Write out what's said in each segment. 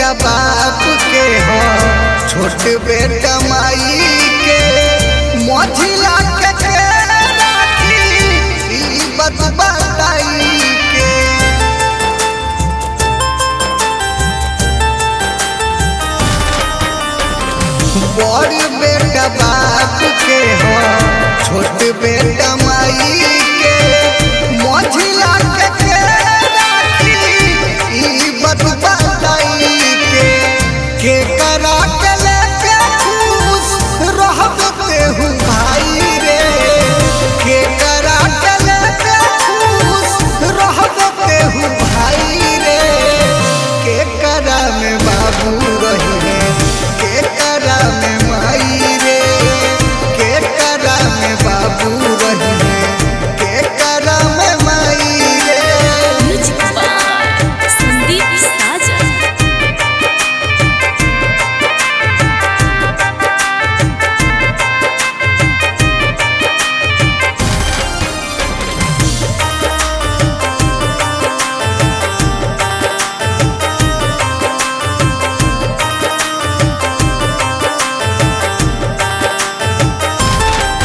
बेटा बाप के हो छोट बेटा माई के मोझिला के के राखी ई बात बताई के बड़ बेटा बाप के हो छोट बेटा माई के मोझिला के के राखी ई बात बताई के के करा के लेके खुश रहब तेहू भाई रे के करा के लेके खुश रहब तेहू भाई रे के करा में बाबू रही रे के करा में माई रे के करा में बाबू रही रे के करा में माई रे म्यूजिक बाय संदीप साजन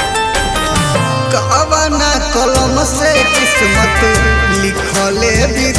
कवना कलम से किस्मत लिखले भी